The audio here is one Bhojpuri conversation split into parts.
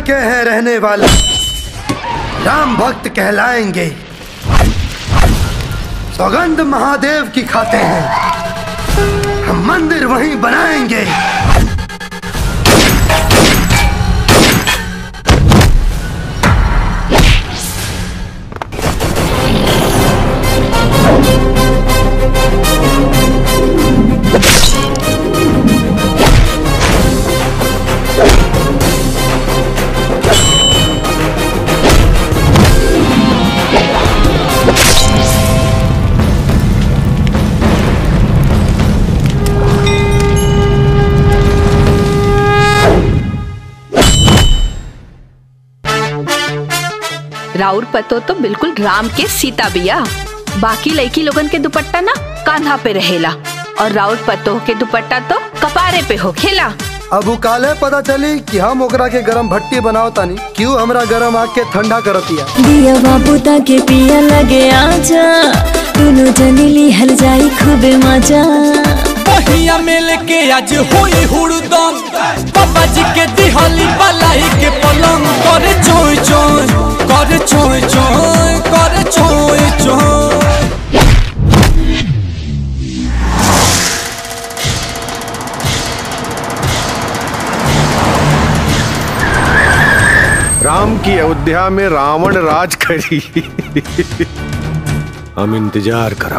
के हैं रहने वाले राम भक्त कहलाएंगे सौगंध महादेव की खाते हैं हम मंदिर वहीं बनाएंगे राउर पतो तो बिल्कुल राम के सीता बिया बाकी लड़की लोगन के दुपट्टा ना कांधा पे रहेला और राउर पतो के दुपट्टा तो कपारे पे हो खेला अब उ काले पता चली कि हम ओकरा के गरम भट्टी बनाओ तानी क्यों हमरा गरम आग के ठंडा करतिया दिया बाबू के पिया लगे आजा दोनों जनी लिहल जाई खूबे मजा पहिया मिल के आज होई हुड़दम पापा जी के दिहली बलाई के पलंग करे चोय चोय करे चोय चोय करे चोय चोय राम की अयोध्या में रावण राज करी हम इंतजार करब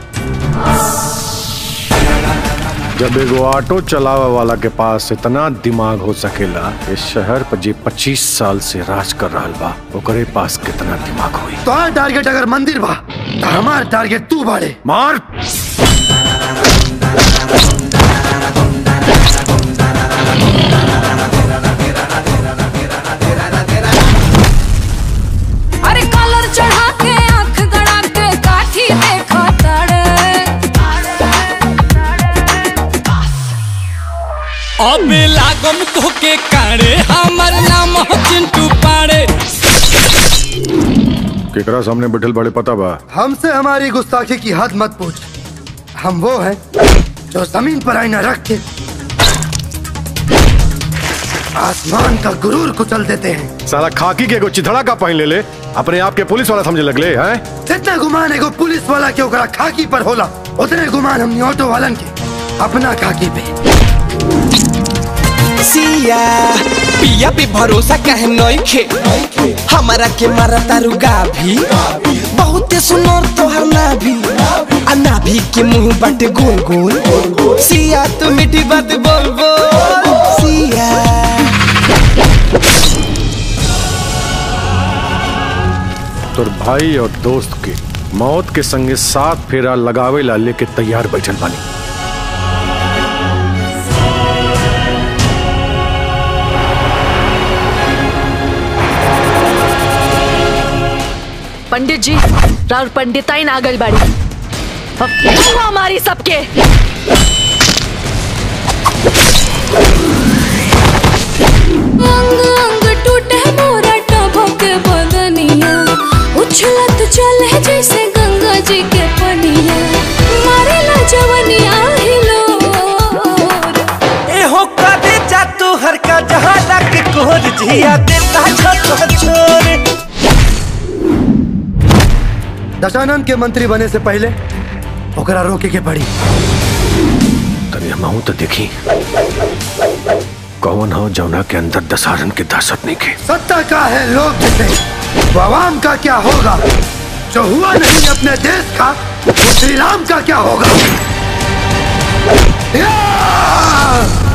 जब एगो ऑटो चलावे वाला के पास इतना दिमाग हो सकेला इस शहर पर जे 25 साल से राज कर रहल बा ओकरे पास कितना दिमाग होई तो टारगेट अगर मंदिर बा तो हमार टारगेट तू बाड़े मार अरे कलर चढ़ा के आंख गड़ा के काठी देखा तड़े अब लागम तो के कारे हमर नाम हो चिंटू पाड़े केकरा सामने बैठल बड़े पता बा हमसे हमारी गुस्ताखी की हद मत पूछ हम वो हैं जो जमीन पर आईना रख के आसमान का गुरूर कुचल देते हैं साला खाकी के एगो चिथड़ा का पहन ले ले अपने आप के पुलिस वाला समझे लगले हैं जितना गुमान एगो पुलिस वाला के ओकरा खाकी पर होला उतने गुमान हमनी ऑटो वालन के अपना खाकी पे सिया पिया पे भरोसा कहे नइखे हमारा के मारा तारू गाभी बहुते सुनर तोहर नाभी आ नाभी के मुंह बाटे गोल गोल सिया तू मीठी बात बोल बोल सिया तोर भाई और दोस्त के मौत के संगे साथ फेरा लगावे ला लेके तैयार बैठल बानी पंडित जी राउर पंडिताई नागल बाड़ी अब वो हमारी सबके अंग अंग टूटे मोरा टभक बदनिया उछलत चले जैसे गंगा जी के पनिया मारेला जवनिया हिलो ए हो कदे जा तू हर का जहां तक कोर जिया देता छोट छोरे दशानंद के मंत्री बने से पहले ओकरा रोके के पड़ी तनी हम तो देखी कौन हो जौना के अंदर दशहरन के दहशत नहीं के सत्ता का है लोग जिसे तो आवाम का क्या होगा जो हुआ नहीं अपने देश का वो श्री राम का क्या होगा या!